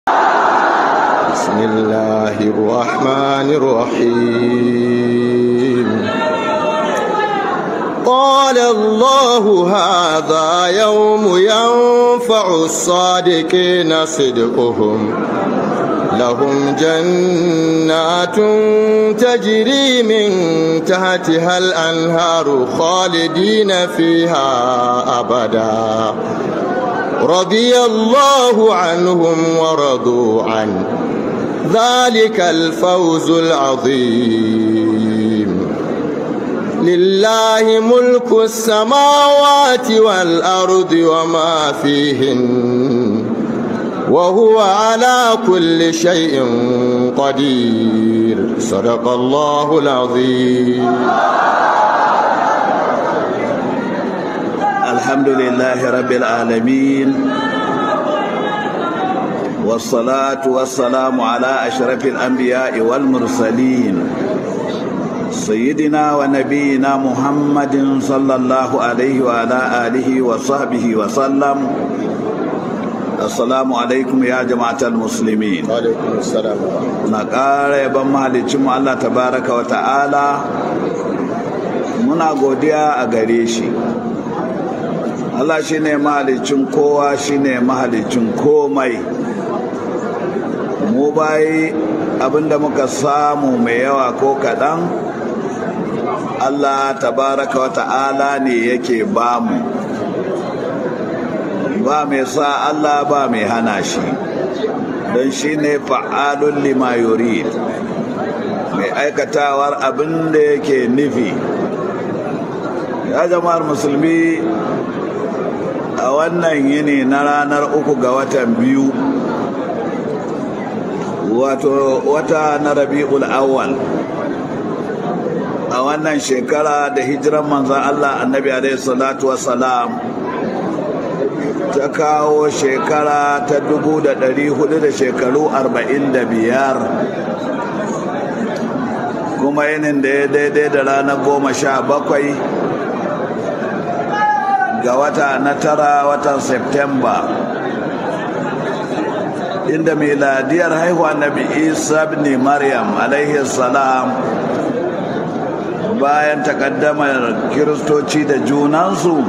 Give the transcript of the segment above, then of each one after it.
بسم الله الرحمن الرحيم قال الله هذا يوم ينفع الصادقين صدقهم لهم جنات تجري من تحتها الأنهار خالدين فيها أبدا رضي الله عنهم ورضوا عنه ذلك الفوز العظيم لله ملك السماوات والأرض وما فيهن وهو على كل شيء قدير صدق الله العظيم الحمد لله رب العالمين والصلاة والسلام على أشرف الأنبياء والمرسلين سيدنا ونبينا محمد صلى الله عليه وعلى آله وصحبه وسلم السلام عليكم يا جماعة المسلمين وعليكم السلام نقال يبن مالكم الله تبارك وتعالى muna godiya a gare shi Allah shi ne mahalicin kowa shi ne mahalicin komai mu bayi abinda muka samu mai yawa ko kaɗan Allah tabaraka wa ta'ala ne yake bamu ba mai sa Allah ba mai hana shi don shi ne fa'alun lima yurid mai aikatawar abin da yake nufi ya jama'ar musulmi a wannan yini na ranar uku ga watan biyu wato wata na rabi'ul awwal a wannan shekara da hijiran manzan Allah annabi alaihi salatu wassalam ta kawo shekara ta dubu da ɗari hudu da shekaru arba'in da biyar kuma yinin da ya daidai da ranar goma sha bakwai ga wata na tara watan Septemba inda miladiyar haihuwa nabi Isa ibn Maryam alaihi salam bayan takaddamar kiristoci da junansu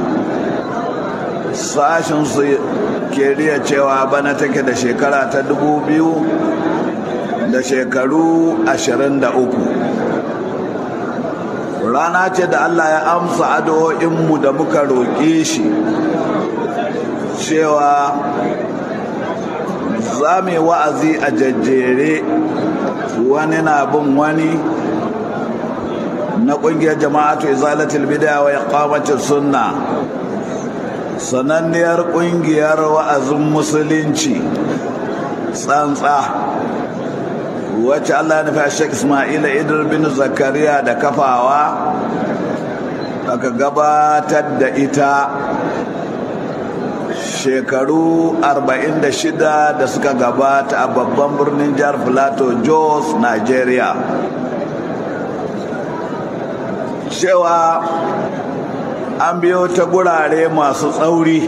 sashinsu ke riya cewa bana take da shekara ta dubu biyu da shekaru ashirin da uku rana ce da Allah ya amsa addu'o'inmu da muka roƙe shi cewa za mu wa'azi a jajjere wani na bin wani na ƙungiyar jama'atu izalatul bid'a wa iqamatus sunna sananniyar ƙungiyar wa'azin musulunci tsantsa wacce Allah ya nufa Sheikh Ismaila Idris bin Zakariya da kafawa aka gabatar da ita shekaru 46 da suka gabata a babban birnin jihar Filato Jos, Nigeria. Cewa an biyo ta gurare masu tsauri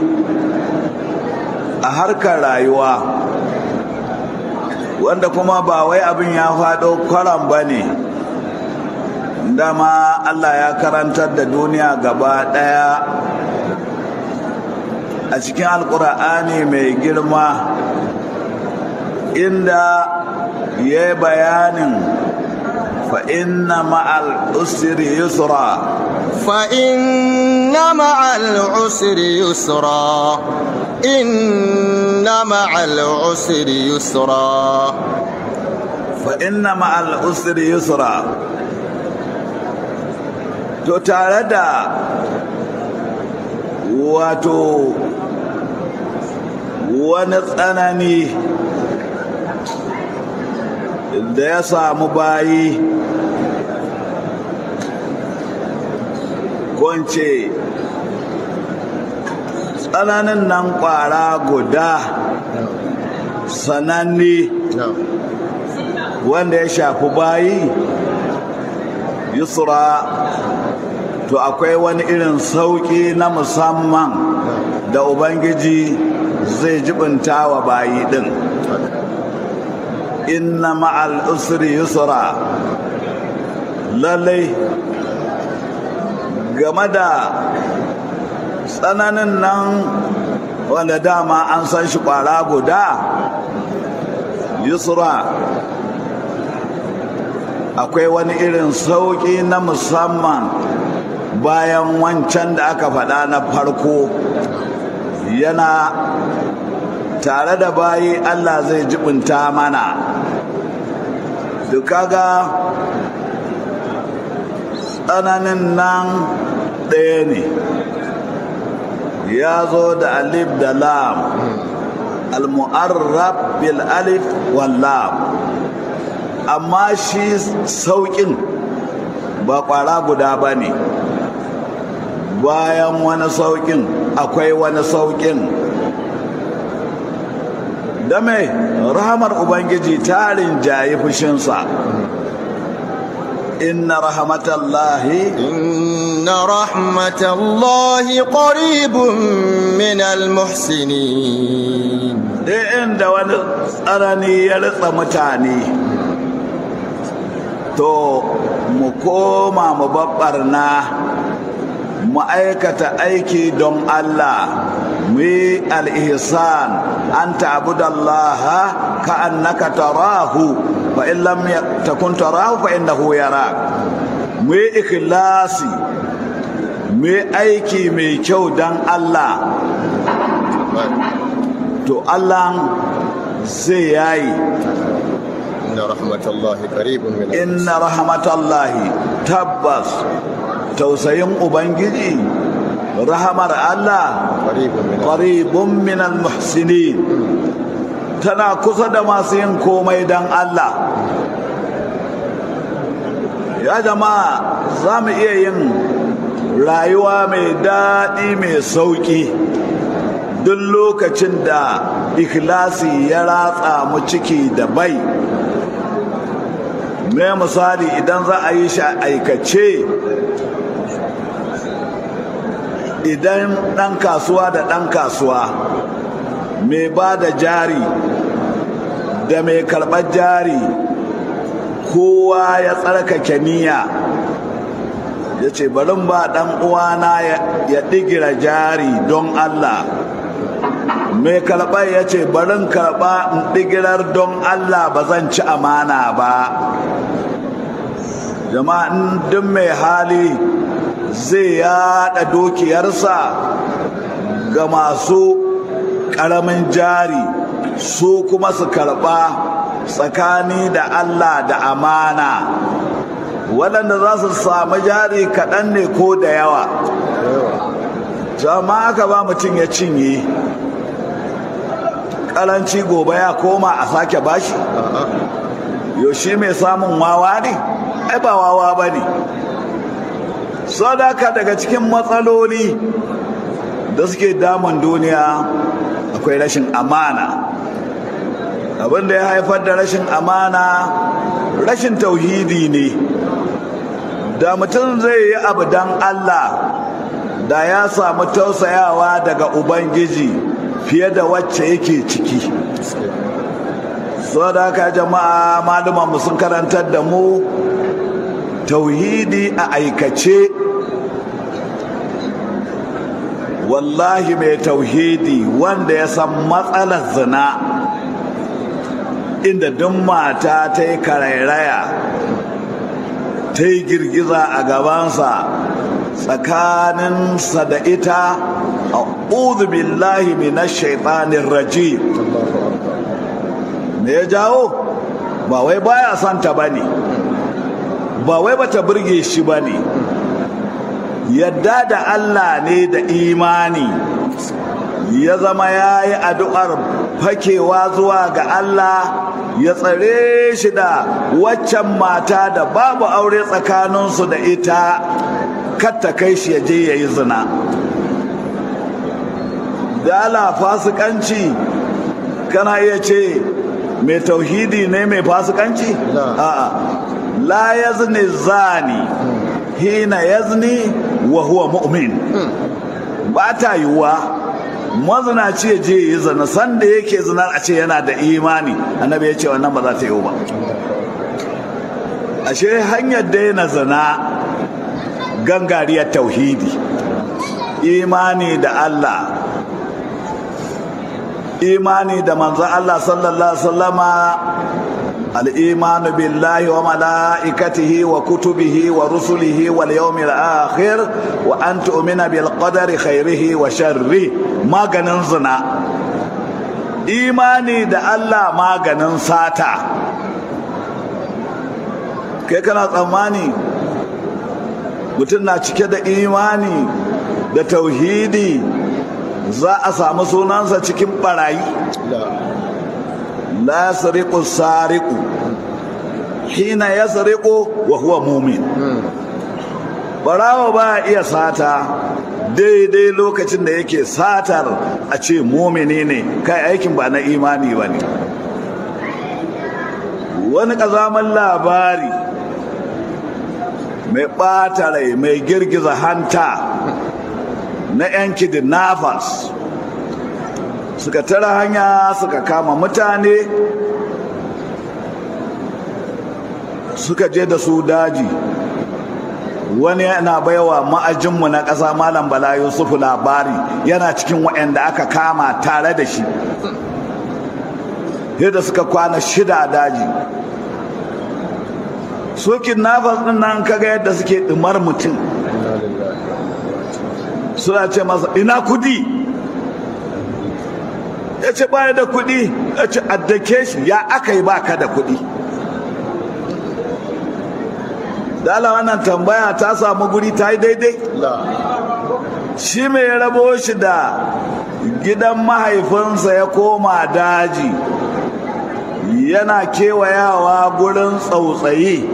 a harkar rayuwa. wanda kuma ba wai abin ya faɗo kwaran ba ne dama Allah ya karantar da duniya gaba ɗaya a cikin alkur'ani mai girma inda ya yi bayanin fa'inna ma'al usri yusra fa'inna ma'al usri yusra إن مع العسر يسرا فإن مع العسر يسرا to tare da wato wani tsanani da ya samu bayi kwance tsananin nan kwara guda sananne wanda ya shafi bayi yusra to akwai wani irin sauƙi na musamman da ubangiji zai jibinta wa bayi ɗin inna ma'al usri yusra lallai game da tsananin nan wanda dama an san shi kwara guda yusra akwai wani irin sauƙi na musamman bayan wancan da aka faɗa na farko yana tare da bayi Allah zai jibinta mana duka ga tsananin nan ɗaya ne ya zo da alif da lam al-mu'arrab bil alif wal lam amma shi sauƙin ba ƙwara guda ba ne bayan wani sauƙin akwai wani sauƙin da mai rahamar ubangiji tarin jayi fushinsa inna rahmatallahi inna rahmatallahi qaribun min almuhsinin dai inda wani tsanani ya ritsa mutane to mu koma mu babbarna mu aikata aiki don Allah mu yi al'ihsan an ta'budallaha ka annaka tarahu fa in lam takun tarahu fa innahu yarak mu yi ikhlasi mu yi aiki mai kyau don Allah to Allah zai yayi inna rahmatallahi qaribun min inna rahmatallahi tabbas tausayin ubangiji rahamar Allah qaribun min almuhsinin tana kusa da masu yin komai dan Allah ya jama'a za mu iya yin rayuwa mai daɗi mai sauƙi duk lokacin da ikhlasi ya ratsa mu ciki da bai me misali idan za a yi shi a aikace idan ɗan kasuwa da ɗan kasuwa mai ba da jari da mai karɓar jari kowa ya tsarkake niyya ya ce barin ba ɗan uwana ya ɗigira jari don Allah mai karɓar ya ce barin karɓa in ɗigirar don Allah ba zan ci amana ba jama'in duk mai hali zai yada dukiyarsa ga masu ƙaramin jari su kuma su karɓa tsakani da Allah da amana waɗanda za su samu jari kaɗan ne ko da yawa jama'a ka ba mutum ya cinye ƙaranci gobe ya koma a sake bashi yaushe mai samun wawa ne ai ba wawa ba ne sadaka daga cikin matsaloli da suke damun duniya akwai rashin amana abinda ya haifar da rashin amana rashin tauhidi ne da mutum zai yi abu don Allah da ya samu tausayawa daga ubangiji fiye da wacce yake ciki sadaka jama'a malumanmu sun karantar da mu tauhidi a aikace wallahi mai tauhidi wanda ya san matsalar zina inda duk mata ta yi karairaya ta yi girgiza a gabansa tsakaninsa da ita a billahi minash shaitanin rajim me ya jawo ba wai baya santa ba ne ba wai bata burge shi ba ne yadda da Allah ne da imani ya zama ya yi addu'ar fakewa zuwa ga Allah ya tsare shi da waccan mata da babu aure tsakaninsu da ita katta kai shi ya je ya yi zina da ala fasikanci kana iya ce mai tauhidi ne mai fasikanci? a'a la yazni zani hina yazni wa huwa mu'min ba ta yiwuwa mazinaci ya je yi zina sanda yake zinar a ce yana da imani annabi ya ce wannan ba za ta yi ba ashe hanyar daina zina gangariyar tauhidi imani da Allah imani da manzon Allah sallallahu alaihi wasallama الإيمان بالله وملائكته وكتبه ورسله واليوم الآخر وأن تؤمن بالقدر خيره وشره ما زنا إيماني دا الله ما ساتا kai kana tsammani mutum na cike da imani da tauhidi za a samu sunansa cikin barayi la sariqu sariqu hina yasriqu wa huwa mu'min barawa ba iya sata daidai lokacin da yake satar a ce mumini ne kai aikin ba na imani ba ne wani ƙazaman labari mai ɓata rai mai girgiza hanta na 'yan kidnappers suka tara hanya suka kama mutane suka je da su daji wani yana baiwa ma'ajinmu na ƙasa malam bala yusufu labari yana cikin waɗanda aka kama tare da shi yadda suka kwana shida a daji su kidnappers ɗin nan kaga yadda suke ɗumar mutum suna ce masa ina kudi ya ce baya da kudi ya ce addake shi ya aka yi baka da kudi dala wannan tambaya ta samu guri ta yi daidai shi mai rabo shi da gidan mahaifinsa ya koma daji yana kewayawa gurin tsautsayi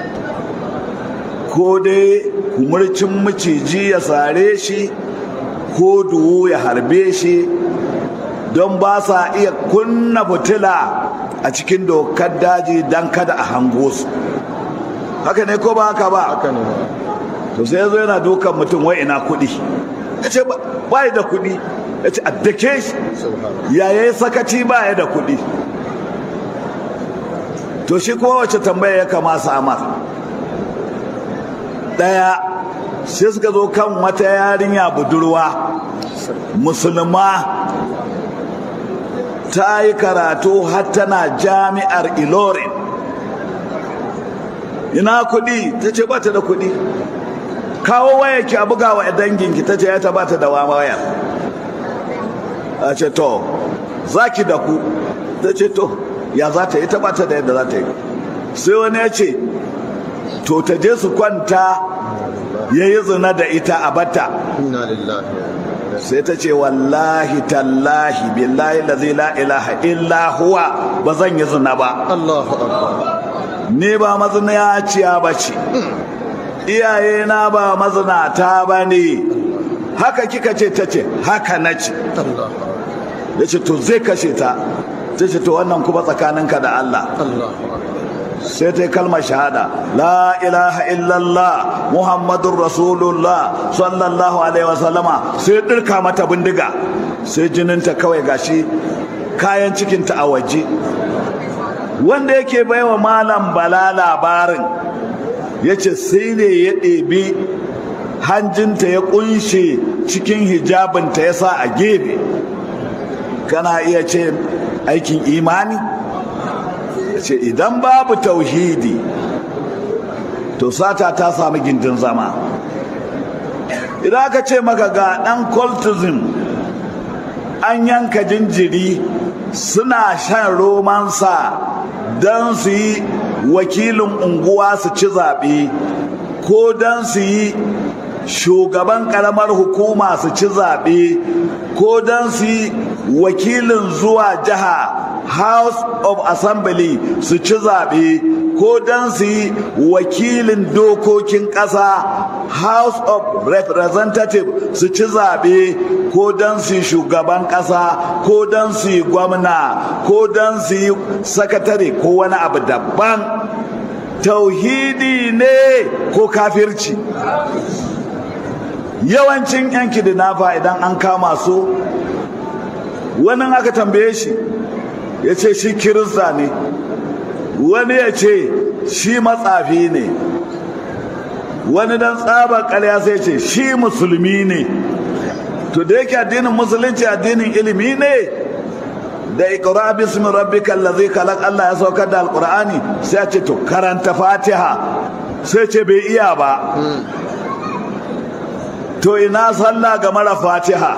ko dai kumurcin maciji ya sare shi ko duwu ya harbe shi don ba sa iya kunna fitila a cikin dokar daji don kada a hango su haka ne ko ba haka ba haka ne to sai ya zo yana dukan mutum wai ina kuɗi ya ce ba da kuɗi ya ce addake shi yaya sakaci ba ya da kuɗi to shi kuma wace tambaya ya kama samar ɗaya sai suka zo kan wata yarinya budurwa musulma ta yi karatu har tana jami'ar ilorin ina kuɗi ta ce ba ta da kuɗi kawo waya ki a buga wa danginki ta ce ya ta ba ta da waya a ce to za ki da ku ta ce to ya za ta yi ta ba ta da yadda za ta yi sai wani ya ce to ta je su kwanta ya yi zina da ita a bata inna lillahi sai ta ce wallahi tallahi billahi lazi la ilaha illa huwa ba zan yi zina ba Allahu akbar ni ba mazinaciya ba ce iyaye na ba mazinata ba ne haka kika ce ta ce haka na ce Allahu ya ce to zai kashe ta ta ce to wannan kuma tsakaninka da Allah Allahu akbar sai ta yi kalmar shahada la ilaha illallah muhammadun rasulullah sallallahu alaihi wasallama sai ɗirka mata bindiga sai jininta kawai gashi kayan cikinta a waje wanda yake baiwa malam bala labarin ya ce sai ne ya ɗebi hanjinta ya ƙunshe cikin hijabinta ya sa a gefe kana iya ce aikin imani ce idan babu tauhidi to sata ta sami gindin zama idan aka ce maka ga ɗan cultism an yanka jinjiri suna shan romansa don su yi wakilin unguwa su ci zaɓe ko don su yi shugaban ƙaramar hukuma su ci zaɓe ko don su yi wakilin zuwa jiha house of assembly su ci zaɓe ko don su yi wakilin dokokin ƙasa house of representative su ci zaɓe ko don su yi shugaban ƙasa ko don su yi gwamna ko don su yi sakatare ko wani abu daban tauhidi ne ko kafirci yawancin yan kidnapper idan an kama su wani aka tambaye shi ya ce shi kirista ne wani ya ce shi matsafi ne wani dan tsabar ƙarya sai ce shi musulmi ne to da yake addinin musulunci addinin ilimi ne da ikra bismi rabbika allazi khalaq Allah ya saukar da alqur'ani sai ya ce to karanta fatiha sai ce bai iya ba to ina sallah ga mara fatiha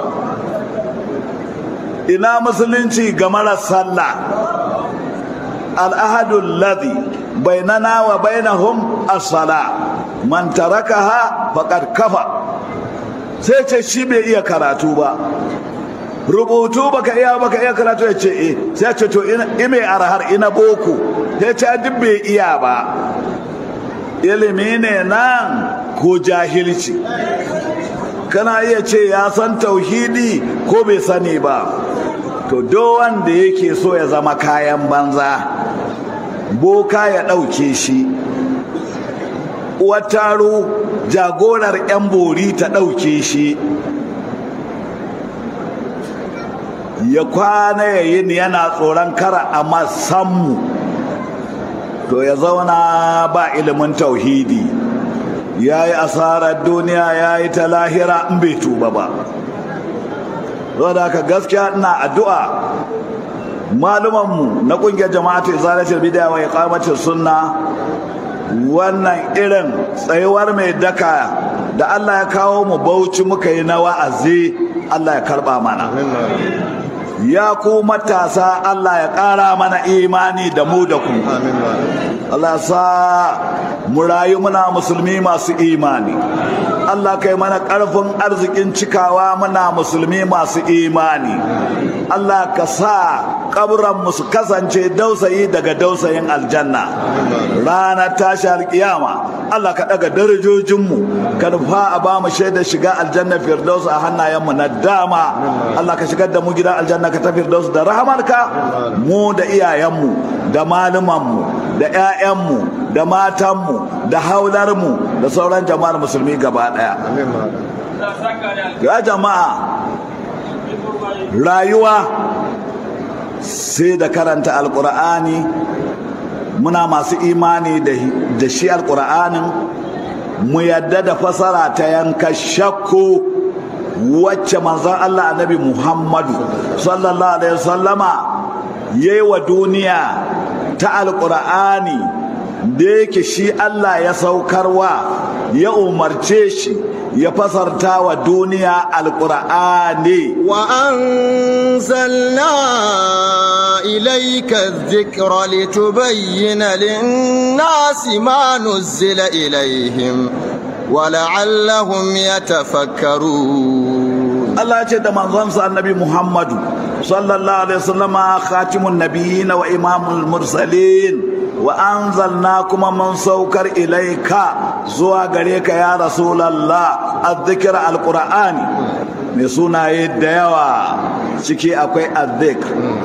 ina musulunci ga mara sallah al'ahadul ladhi bainana wa bainahum as-sala man tarakaha faqad kafa sai ce shi bai iya karatu ba rubutu baka iya baka iya karatu ya ce eh sai ce to ime arhar ina boko ya ce duk bai iya ba ilimi ne nan ko jahilci kana iya ce ya san tauhidi ko bai sani ba to do wanda yake so ya zama kayan banza boka ya ɗauke shi uwar taro jagorar 'yan bori ta ɗauke shi ya kwana ya yin yana tsoron kara a masammu to ya zauna ba ilimin tauhidi ya yi asarar duniya ya yi ta lahira in bai tuba ba da haka gaskiya ina addu'a malumanmu na ƙungiyar jama'atu izalatul bidaya wa iqamatus sunna wannan irin tsayuwar mai daka da Allah ya kawo mu bauchi muka yi na wa'azi Allah ya karba mana ya ku matasa Allah ya ƙara mana imani da mu da ku Allah sa mu rayu muna musulmi masu imani Allah kai mana ƙarfin arzikin cikawa muna musulmi masu imani Allah ka sa kaburan su kasance dausayi daga dausayin aljanna ranar tashi alkiyama Allah ka daga darajojinmu ka nufa a ba mu shaidar shiga aljanna firdaus a hannayenmu na dama Allah ka shigar da mu gidan aljanna ka ta firdaus da rahamarka mu da iyayenmu da malumanmu da 'ya'yanmu da matanmu da haularmu da sauran jama'ar musulmi gaba daya ya jama'a rayuwa sai da karanta alkur'ani muna masu imani da shi alkur'anin mu yadda da fasara ta yanka shakku wacce manzon Allah annabi Muhammadu sallallahu alaihi wasallama yayi wa duniya ta alkur'ani da yake shi Allah ya saukarwa ya umarce shi ya fasarta wa duniya alkur'ani wa anzalna ilayka dhikra litubayyana lin-nasi ma nuzila ilayhim wa la'allahum yatafakkarun Allah ce da manzonsa annabi Muhammadu sallallahu alaihi wasallama khatimun nabiyyin wa imamul mursalin wa anzalna kuma mun saukar ilaika zuwa gare ka ya rasulallah azzikir alqur'ani mai sunaye da yawa ciki akwai azzikr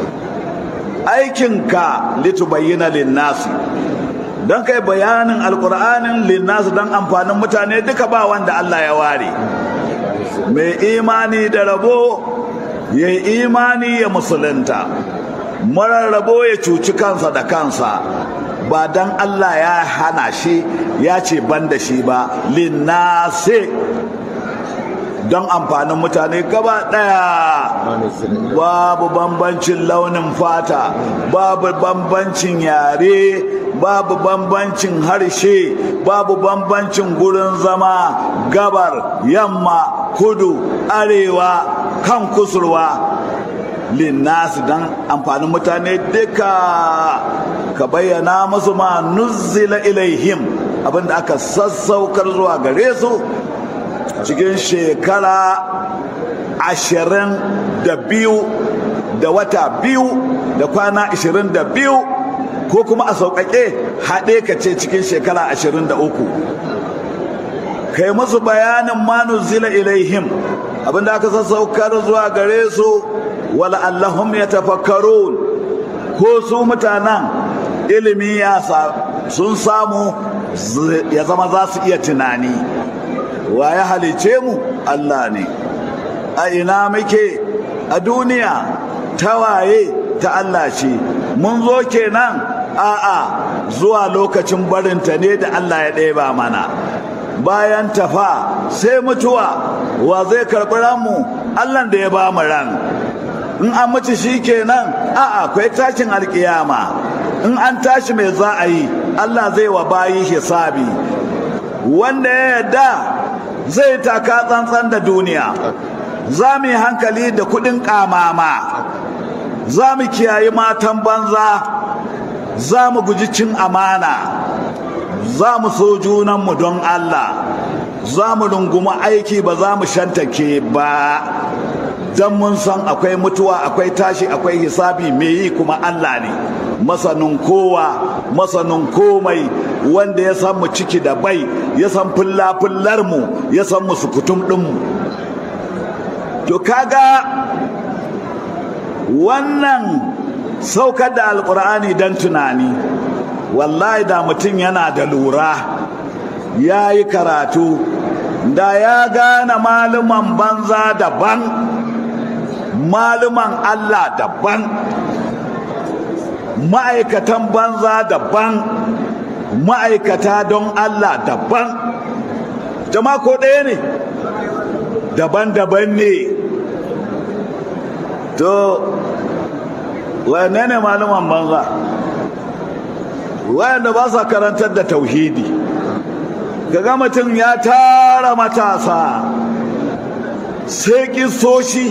aikinka litubayyana linnasi don kai bayanin alqur'anin linnasi don amfanin mutane duka ba wanda Allah ya ware mai imani da rabo ya imani ya musulunta marar rabo ya cuci kansa da kansa ba dan Allah ya hana shi ya ce ban da shi ba linnase don amfanin mutane gaba daya babu bambancin launin fata babu bambancin yare babu bambancin harshe babu bambancin gurin zama gabar yamma kudu arewa kan kusurwa linnasu don amfanin mutane duka ka bayyana musu ma nuzzila ilaihim abinda aka sassaukar zuwa gare su cikin shekara ashirin da biyu da wata biyu da kwana ashirin da biyu ko kuma a sauƙaƙe haɗe ka ce cikin shekara ashirin da uku kai musu bayanin ma nuzzila ilaihim abinda aka sassaukar zuwa gare su wala allahum ya tafakkarun ko su mutanen ilimi ya sun samu ya zama za su iya tunani wa ya halice mu Allah ne a ina muke a duniya tawaye ta Allah ce mun zo kenan a'a zuwa lokacin barinta ne da Allah ya ɗeba mana bayan tafa sai mutuwa wa zai karɓi ranmu Allah da ya ba mu ran in an mutu shi kenan a'a akwai tashin alkiyama in an tashi mai za a yi Allah zai wa bayi hisabi wanda ya yarda zai taka tsantsan da duniya za mu yi hankali da kuɗin ƙamama za mu kiyayi matan banza za mu guji cin amana za mu so junanmu don Allah za mu rungumi aiki ba za mu shantake ba don mun san akwai mutuwa akwai tashi akwai hisabi mai yi kuma Allah ne masanin kowa masanin komai wanda ya san mu ciki da bai ya san fulla mu ya san mu sukutum ɗinmu to kaga wannan saukar da alkur'ani don tunani wallahi da mutum yana da lura ya yi karatu da ya gane maluman banza daban maluman allah daban ma'aikatan banza daban ma'aikata don allah daban jama'a ko ɗaya ne daban-daban ne to wane ne maluman banza wayanda ba sa karantar da tauhidi kaga mutum ya tara matasa sai kisoshi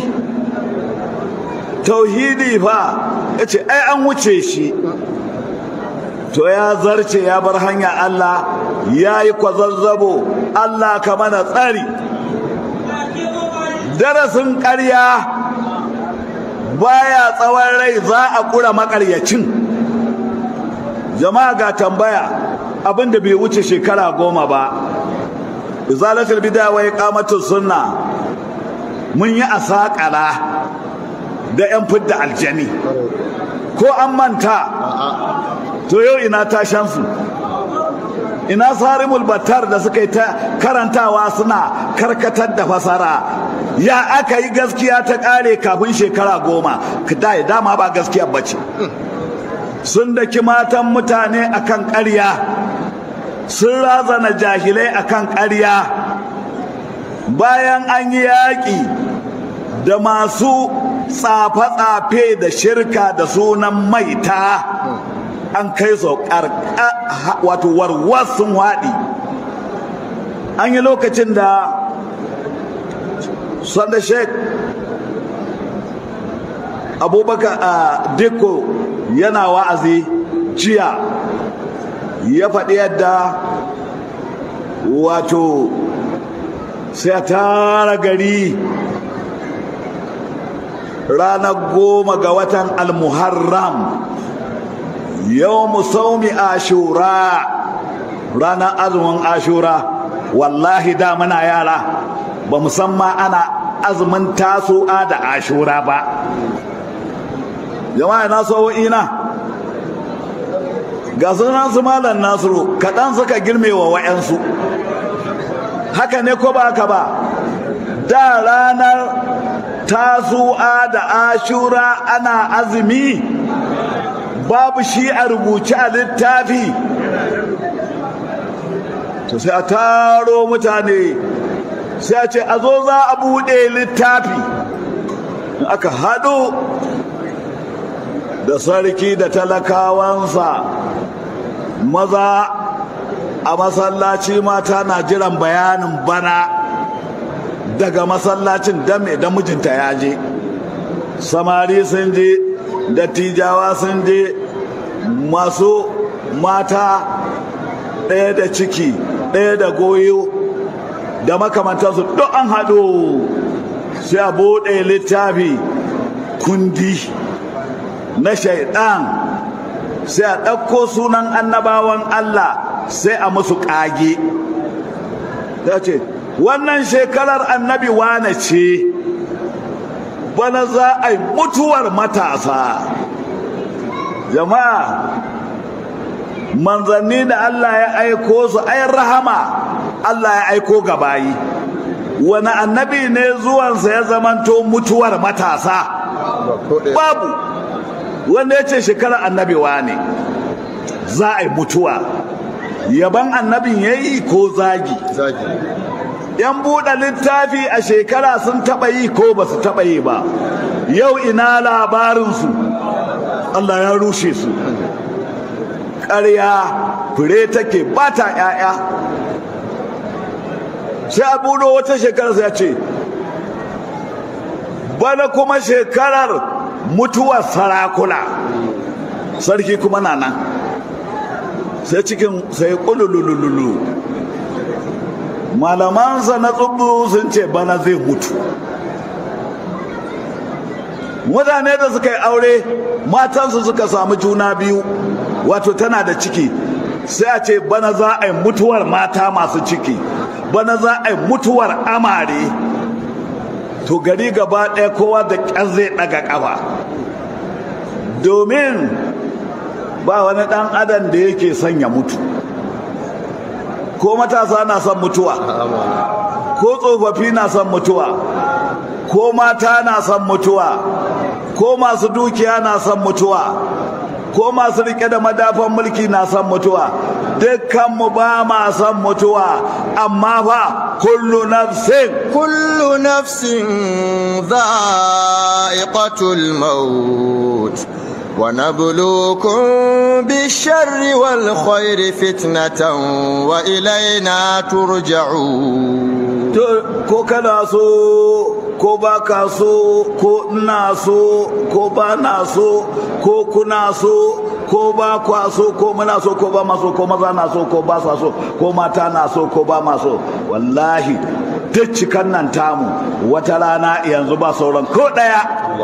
tauhidi fa ya ce ai an wuce shi to ya zarce ya bar hanya Allah ya yi kwazazzabo Allah ka mana tsari darasin ƙarya baya tsawon rai za a ƙura makaryacin jama'a ga tambaya abinda bai wuce shekara goma ba izalatul bid'a wa iqamatus sunna mun yi asakala da yan fidda aljani ko an manta to yau ina tashan su ina sarimul battar da suka yi ta karantawa suna karkatar da fasara ya aka yi gaskiya ta kare kafin shekara goma da dama ba gaskiya bace sun daki matan mutane akan ƙarya sun razana jahilai akan ƙarya bayan an yi yaƙi da masu tsafe-tsafe da shirka da sunan maita an kai su wato warwas sun haɗi an yi lokacin da sanda sheik abubakar a dikko yana wa'azi jiya ya faɗi yadda wato sai tara gari ranar goma ga watan almuharram yau musaumi ashura ranar azumin ashura wallahi da muna yara ba musamman ana azumin tasu'a da ashura ba jama'a na ina ga sunan su malam nasiru kaɗan suka girme wa wa'yansu haka ne ko ba haka ba da ranar tasu'a da ashura ana azumi babu shi a rubuce a littafi to sai a taro mutane sai a ce a zo za a buɗe littafi aka haɗu da sarki da talakawansa maza a masallaci mata na jiran bayanin bana daga masallacin dame da mijinta ya je samari sun je dattijawa sun je masu mata ɗaya da ciki ɗaya da goyo da makamantarsu duk an haɗu sai a buɗe littafi kundi na shaidan sai a ɗauko sunan annabawan Allah sai a musu ƙage ya ce wannan shekarar annabi wane ce bana za a yi mutuwar matasa jama'a manzanni da Allah ya aiko su ayin rahama Allah ya aiko gabayi wani annabi ne zuwansa ya zamanto mutuwar matasa babu wanda ya ce shekarar annabiwa ne za a yi mutuwa yaban annabin ya yi ko zagi zagi yan buɗe littafi a shekara sun taɓa yi ko ba su taɓa yi ba yau ina labarinsu Allah ya rushe su ƙarya fure take ba ta ‘ya'ya sai a buɗo wata shekarar ya ce bana kuma shekarar mutuwar sarakuna sarki kuma na nan sai cikin sai ƙululululu malamansa na tsubu sun ce bana zai mutu mutane da suka yi aure matansu suka samu juna biyu wato tana da ciki sai a ce bana za a yi mutuwar mata masu ciki bana za a yi mutuwar amare to gari gaba ɗaya kowa da ƙyar zai ɗaga ƙafa domin ba wani ɗan adam da yake son ya mutu ko matasa na son mutuwa ko tsofaffi na son mutuwa ko mata na son mutuwa ko masu dukiya na son mutuwa ko masu rike da madafan mulki na son mutuwa dukkanmu ba ma son mutuwa amma fa kullu nafsin kullu nafsin dha'iqatul maut ونبلوكم بالشر والخير فتنة وإلينا ترجعون ko kana so ko ba ka so ko ina so ko ba na so ko kuna so ko ba kwa so ko muna so ko ba ma so ko maza na so ko ba sa so ko mata na so ko ba ma so wallahi duk cikan nan tamu wata rana yanzu ba sauran ko ɗaya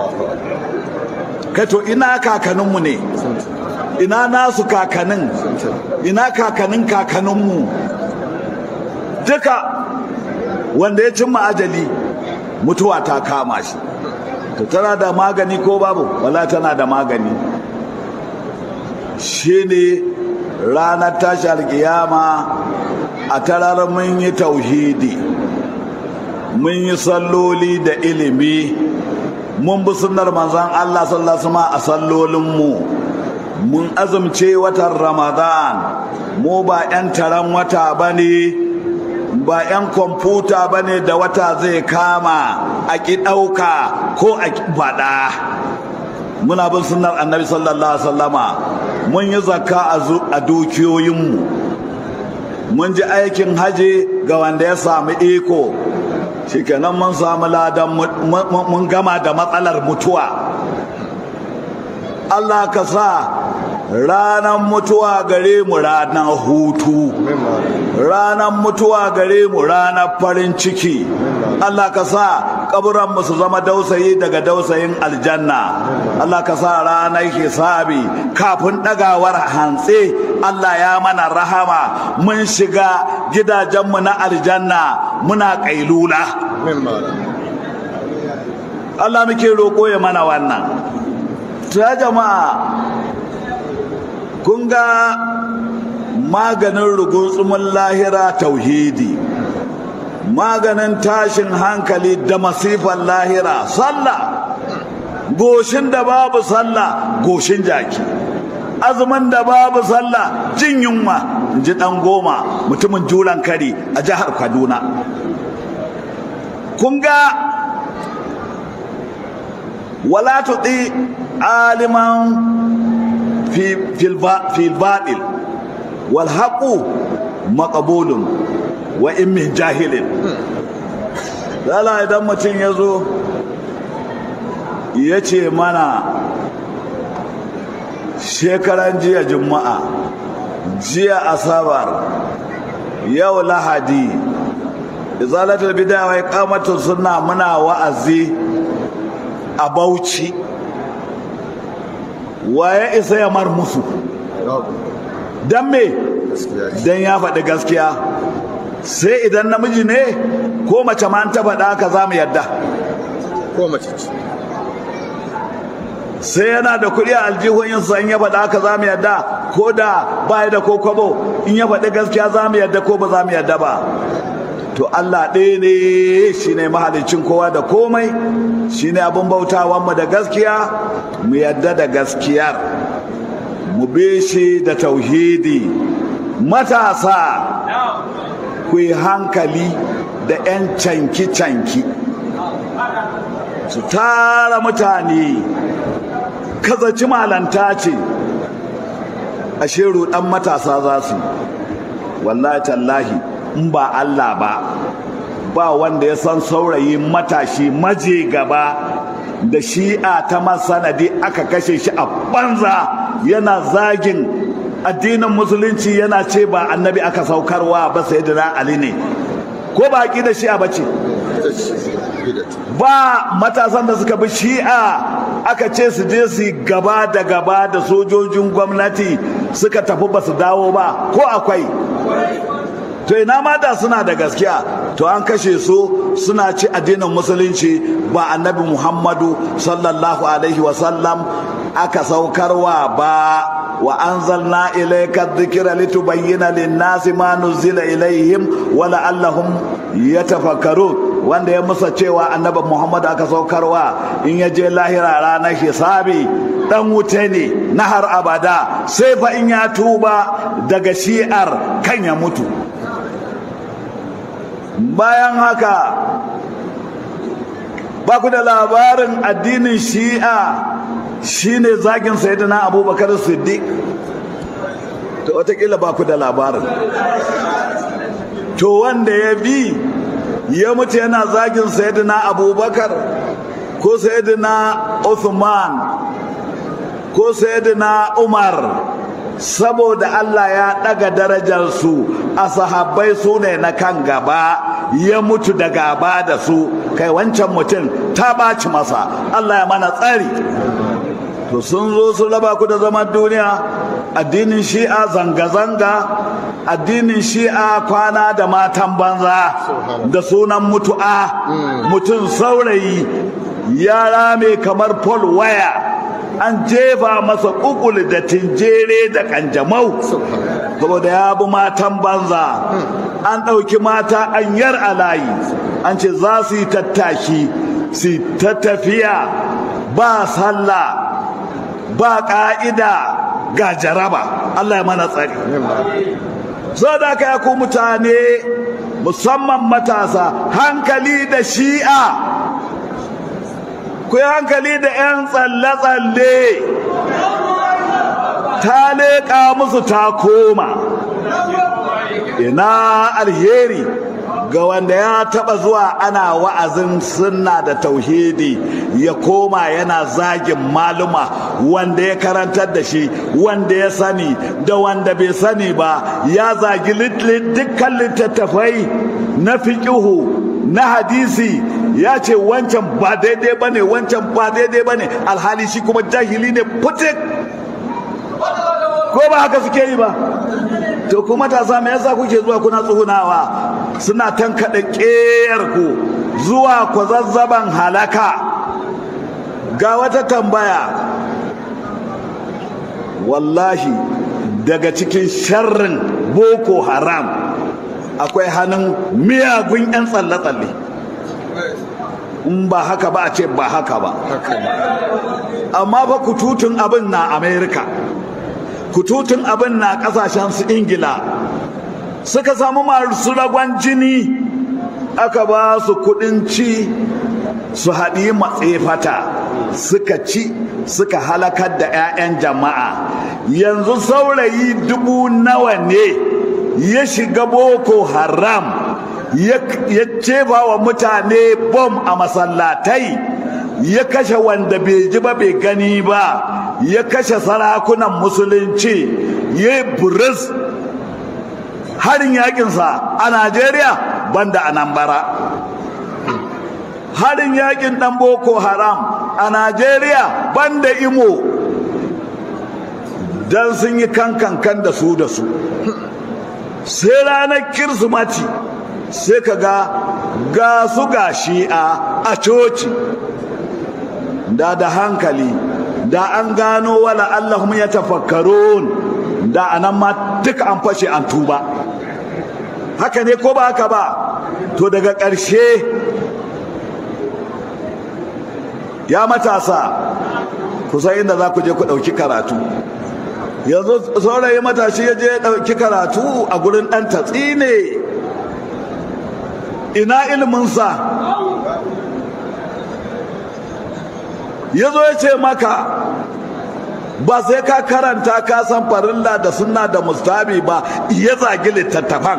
kai to ina kakaninmu ne ina nasu kakanin ina kakanin kakaninmu duka wanda ya cimma ajali mutuwa ta kama shi to tana da magani ko babu wala tana da magani shine ranar tashi alkiyama a tarar mun yi tauhidi mun yi salloli da ilimi mun bi sunnar manzon Allah sallallahu alaihi wasallam a sallolinmu mun azumce watan Ramadan mu ba 'yan taron wata bane ba 'yan kwamfuta bane da wata zai kama a ki ɗauka ko a ki faɗa muna bin sunnar annabi sallallahu alaihi wasallama mun yi zakka a dukiyoyinmu mun ji aikin haji ga wanda ya samu iko shikenan mun samu ladan mun gama da matsalar mutuwa Allah ka sa ranar mutuwa gare mu ranar hutu ranar mutuwa gare mu ranar farin ciki Allah ka sa kaburan mu su zama dausayi daga dausayin aljanna Allah ka sa ranar hisabi kafin dagawar hantsi Allah ya mana rahama mun shiga gidajenmu na aljanna muna kailula Allah muke roƙo ya mana wannan ta jama'a kun ga maganin rugunsumin lahira tauhidi maganin tashin hankali da masifan lahira sallah goshin da babu sallah goshin jaki azumin da babu sallah jin yunwa ji dan goma mutumin julan kari a jihar kaduna kun ga wala tuɗi aliman في الباطل والحق مقبول وإن من جاهل lala idan mutum ya zo ya ce mana shekaran jiya juma'a jiya asabar yau lahadi izalatul bidaya wai kamatu suna muna wa'azi a bauchi waye isa ya mar musu don me don ya faɗi gaskiya sai idan namiji ne ko mace ma ta faɗa ka za mu yadda ko mace sai yana da kuɗi a aljihun yin san ya faɗa ka za mu yadda ko da baya da ko kwabo in ya faɗi gaskiya za mu yadda ko ba za mu yadda ba to Allah ɗaya ne shi ne mahalicin kowa da komai shi ne abin bautawanmu da gaskiya mu yadda da gaskiyar mu be shi da tauhidi matasa ku yi hankali da 'yan canki-canki su tara mutane kazaci malanta ce ashe ruɗan matasa za su wallahi tallahi in ba Allah ba ba wanda ya san saurayi matashi maje gaba da shi'a ta masanadi aka kashe shi a banza yana zagin addinin musulunci yana ce ba annabi aka saukarwa ba sai da ali ne ko ba da shi'a ba ce ba matasan da suka bi shi'a aka ce su je su gaba da gaba da sojojin gwamnati suka tafi ba su dawo ba ko akwai to ina mata suna da gaskiya to an kashe su suna ci addinin musulunci ba annabi muhammadu sallallahu alaihi wasallam aka saukarwa ba wa anzalna ilayka dhikra litubayyana lin-nasi ma nuzila ilayhim wa la'allahum yatafakkarun wanda ya musa cewa annabi muhammadu aka saukarwa in ya je lahira ranar hisabi dan wuta ne na har abada sai fa in ya tuba daga shi'ar kan ya mutu bayan haka ba ku da labarin addinin shi'a shine zagin sayyidina abubakar siddiq to watakila ba ku da labarin to wanda ya bi ya mutu yana zagin sayyidina abubakar ko sayyidina uthman ko sayyidina umar saboda Allah ya ɗaga darajarsu a sahabbai su ne na kan gaba ya mutu da gaba da su kai wancan mutum ta ɓaci masa Allah ya mana tsari to sun zo su raba ku da zaman duniya addinin shi'a zanga-zanga addinin shi'a kwana da matan banza da sunan mutu'a mutum saurayi ya rame kamar pol waya an jefa masa kukul da tinjere da kanjamau saboda ya bi matan banza an ɗauki mata an yar a layi an ce za su yi tattaki su ta tafiya ba sallah ba ƙa'ida ga jaraba Allah ya mana tsari so da aka ku mutane musamman matasa hankali da shi'a ku yi hankali da 'yan tsalle-tsalle ta leƙa musu ta koma ina alheri ga wanda ya taba zuwa ana wa'azin sunna da tauhidi ya koma yana zagin maluma wanda ya karantar da shi wanda ya sani da wanda bai sani ba ya zagi dukkan littattafai na fiƙihu na hadisi ya ce wancan ba daidai ba ne wancan ba daidai ba ne alhali shi kuma jahili ne putik ko ba haka suke yi ba to kuma matasa me yasa kuke zuwa kuna tsuhunawa suna tankaɗe ƙeyar ku zuwa kwazazzaban halaka ga wata tambaya wallahi daga cikin sharrin boko haram akwai hannun miyagun 'yan tsalle-tsalle in ba haka ba a ce ba haka ba amma fa kututun abin na amerika kututun abin na kasashen su ingila suka samu masu ragon jini aka ba su kudin ci su haɗi matsefata suka ci suka halakar da 'ya'yan jama'a yanzu saurayi dubu nawa ne ya shiga boko haram ya cefa wa mutane bom a masallatai ya kashe wanda bai ji ba bai gani ba ya kashe sarakunan musulunci ya yi buris harin yakinsa a najeriya banda a nambara harin yakin dan boko haram a najeriya banda imo don sun yi kankan da su da su sai ranar kirsimati sai ka ga ga su ga shi'a a coci da da hankali da an gano wala allahum ya tafakkarun da anan ma duka an fashe an tuba haka ne ko ba haka ba to daga ƙarshe ya matasa kusan inda za ku je ku ɗauki karatu yanzu saurayi matashi ya je ya ɗauki karatu a gurin ɗan tatsi ne ina iliminsa ya zo ya ce maka ba sai ka karanta ka san farilla da sunna da mustabi ba ya zagi littattafan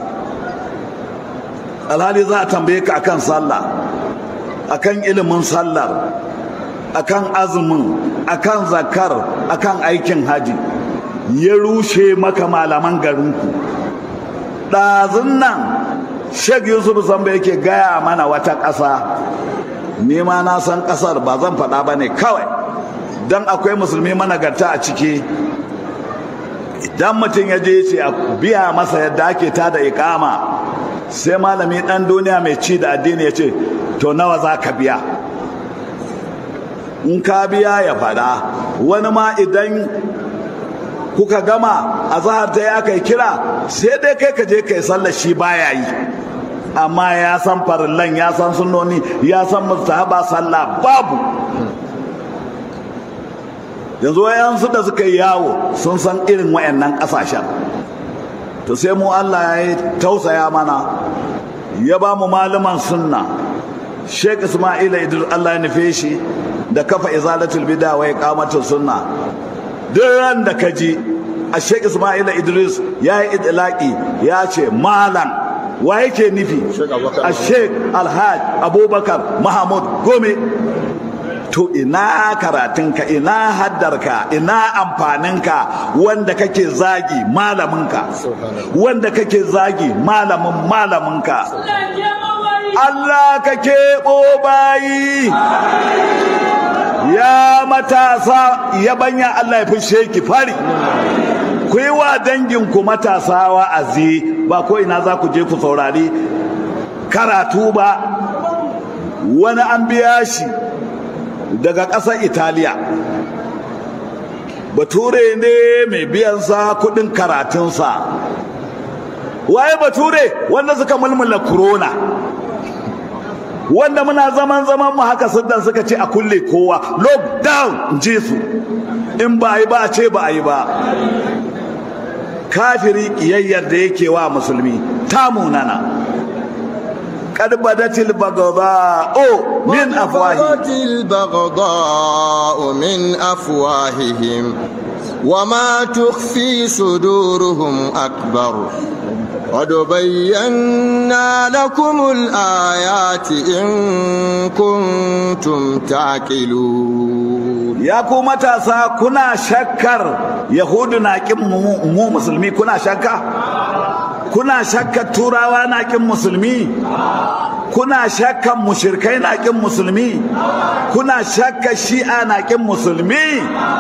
alhali za a tambaye ka akan sallah akan ilimin sallar akan azumin akan zakar akan aikin haji ya rushe maka malaman garinku ɗazun nan sheikh yusuf samba yake gaya mana wata ƙasa ni ma na san ƙasar ba zan faɗa ba ne kawai don akwai musulmi managarta a ciki idan mutum ya je ce a biya masa yadda ake ta da ikama sai malami ɗan duniya mai ci da addini ya ce to nawa za ka biya in ka biya ya faɗa wani ma idan kuka gama a zahar ta yi aka yi kira sai dai kai ka je kai sallar shi baya yi amma ya san farillan ya san sunnoni ya san mustahaba sallah babu yanzu wayansu da suka yi yawo sun san irin wayannan kasashen to sai mu Allah ya tausaya mana ya ba mu malaman sunna Sheikh Ismail Idris Allah ya nufe shi da kafa izalatul bid'a wa iqamatus sunna duk ran da ka ji a Sheikh Ismail Idris ya yi idlaki ya ce malam wa yake nufi a Sheikh Alhaj Abubakar Mahmud Gome to ina karatunka ina haddarka ina amfaninka wanda kake zagi malaminka wanda kake zagi malamin malaminka Allah ka keɓo bayi ya matasa ya banya Allah ya fishe ki fari ku yi wa danginku matasa wa'azi ba ko ina za ku je ku saurari karatu ba wani an biya shi daga ƙasar italiya bature ne mai biyansa kudin karatunsa waye bature wanda suka mulmula corona wanda muna zaman zaman mu haka siddan suka ce a kulle kowa lockdown ji su in ba yi ba a ce ba a yi ba kafiri kiyayyar da yake wa musulmi ta munana قد بدت البغضاء من أفواههم بدت البغضاء من أفواههم وما تخفي صدورهم أكبر قد بينا لكم الآيات إن كنتم تعقلون يا كوما تاسا كنا شكر يهود ناكم مو مسلمي كنا شكر kuna shakkan turawa na kin musulmi kuna shakkan mushirkai na kin musulmi kuna shakkan shi'a na kin musulmi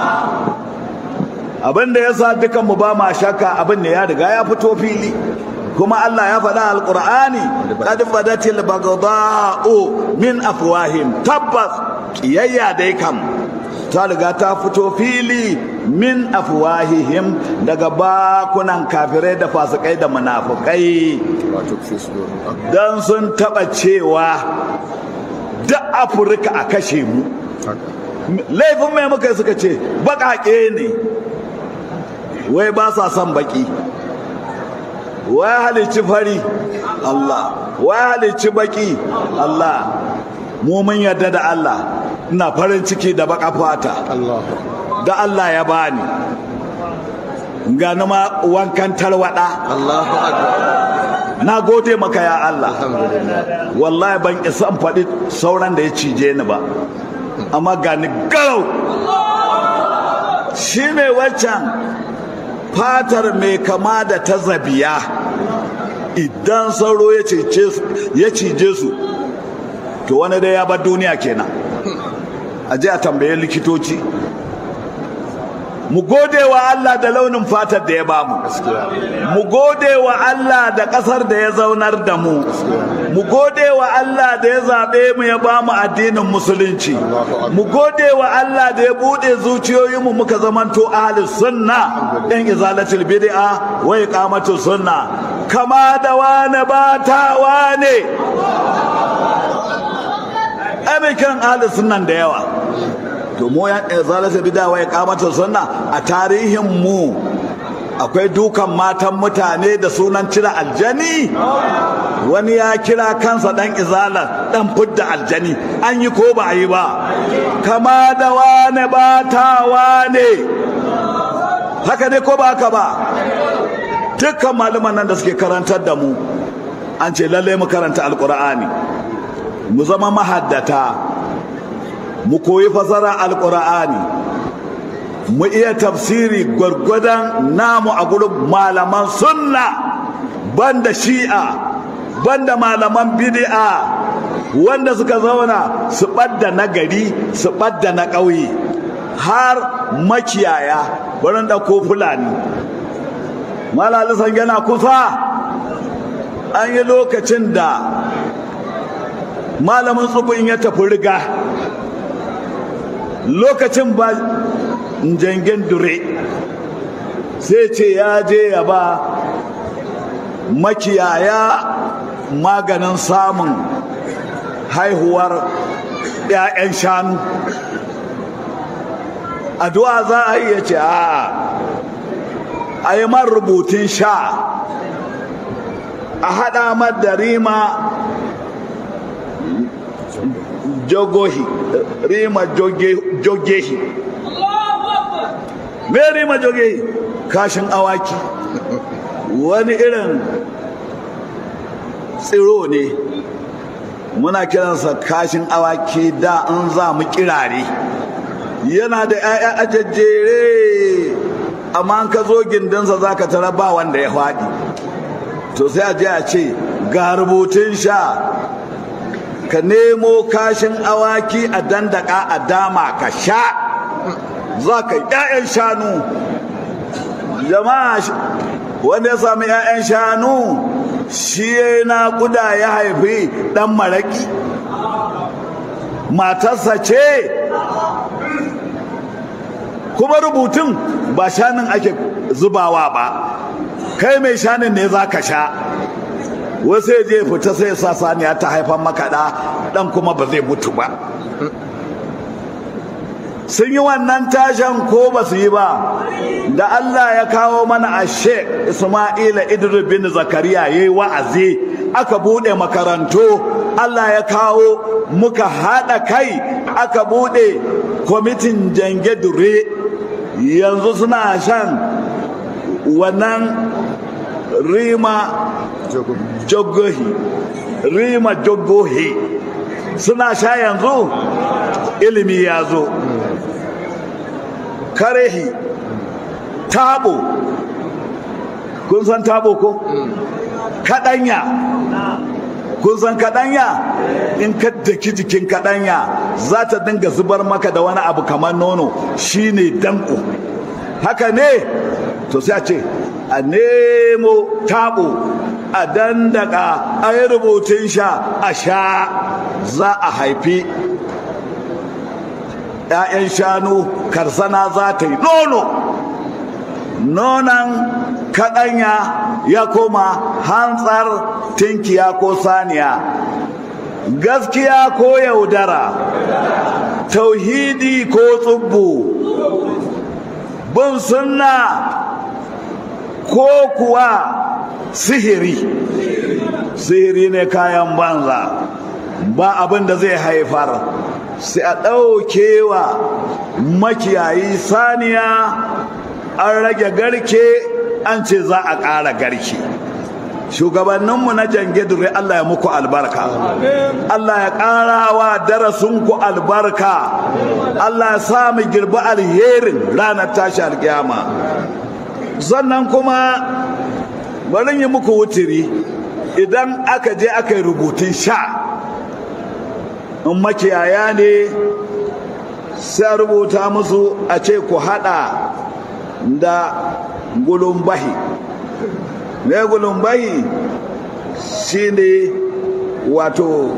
abin da yasa dukan mu ba ma shakka abin da ya riga ya fito fili kuma Allah ya faɗa alƙur'ani qad badatil baghdha'u min afwahim tabbas kiyayya dai kam ta riga ta fito fili min afwahihim daga bakunan kafirai da fasikai da munafukai dan sun taba cewa da afirka a kashe mu laifin mai muka suka ce baƙaƙe ne wai ba sa son baƙi wai halicci fari Allah wai halicci baƙi Allah mu mun yarda da Allah ina farin ciki da baka fata da Allah ya bani ga ma wankan tarwada Allahu akbar na gode maka ya Allah wallahi ban isa faɗi sauran da ya cije ni ba amma ga ni garau shine waccan fatar mai kama da ta zabiya idan sauro ya cije su to wani dai ya bar duniya kenan a je a tambaye likitoci mu gode wa Allah da launin fatar da ya bamu mu gode wa Allah da ƙasar da ya zaunar da mu mu gode wa Allah da ya zaɓe mu ya bamu addinin musulunci mu gode wa Allah da ya buɗe zuciyoyinmu muka zamanto ahli sunna ɗan izalatul bid'a wa iqamatus sunna kama da wane ba ta wane ai mai kiran ahalin sunan da yawa to mu ya zalata bidawa ya kamata sunna a tarihin mu akwai dukan matan mutane da sunan cire aljani wani ya kira kansa dan izala dan fudda aljani an yi ko ba a yi ba kama da wane ba ta wane haka ne ko ba haka ba dukkan malaman nan da suke karantar da mu an ce lalle mu karanta alkur'ani mu zama mahaddata mu koyi fasara alkur'ani mu iya tafsiri gwargwadon namu a gurin malaman sunna banda shi'a banda malaman bid'a wanda suka zauna su ɓadda na gari su ɓadda na ƙauye har makiyaya wurin ɗauko fulani malalisan yana kusa an yi lokacin da malamin tsubin ya tafi riga lokacin ba jangen dure sai ce ya je ya ba makiyaya maganin samun haihuwar 'ya'yan shanu addu'a za a yi ya ce a a yi man rubutun sha a haɗa da rima jogohi rima jogehi me rima jogehi kashin awaki wani irin tsiro ne muna kiransa kashin awaki da an za mu kirare yana da 'ya'ya ajajjere amma an ka zo gindinsa za ka tara ba wanda ya faɗi to sai a je a ce ga rubutun sha ka nemo kashin awaki a dandaka a dama ka sha za ka ‘ya'yan shanu jama'a wanda ya sami ‘ya'yan shanu shi ya naƙuda ya haifi ɗan maraƙi matarsa ce kuma rubutun ba shanin ake zubawa ba kai mai shanin ne za ka sha wasu ya je fita sai sa saniya ta haifan makaɗa ɗan kuma ba zai mutu ba sun yi wannan tashan ko ba su yi ba da Allah ya kawo mana a sheik Ismaila Idris bin Zakariya ya yi wa'azi aka buɗe makarantu Allah ya kawo muka haɗa kai aka buɗe kwamitin jange dure yanzu suna shan wannan rima jogohi rima jogohi suna sha yanzu ilimi ya zo karehi tabo kun san tabo ko kadanya kun san kadanya in ka daki jikin kadanya za ta dinga zubar maka da wani abu kamar nono shine danko haka ne to sai a ce a nemo tabo a dandaka a yi rubutun sha a sha za a haifi 'ya'yan shanu karsana za ta yi nono nonon kaɗanya ya koma hantsar tinkiya ko saniya gaskiya ko yaudara tauhidi ko tsubbu bin sunna ko kuwa sihiri sihiri ne kayan banza ba abin da zai haifar sai a ɗaukewa makiyayi saniya an rage garke an ce za a ƙara garke shugabanninmu na jange dure Allah ya muku albarka Allah ya ƙara wa darasinku albarka Allah ya sa mu girbi alherin ranar tashi alƙiyama sannan kuma bari yi muku wutiri idan aka je aka yi rubutun sha in makiyaya ne sai rubuta musu a ce ku hada da gulumbahi me gulumbahi shine wato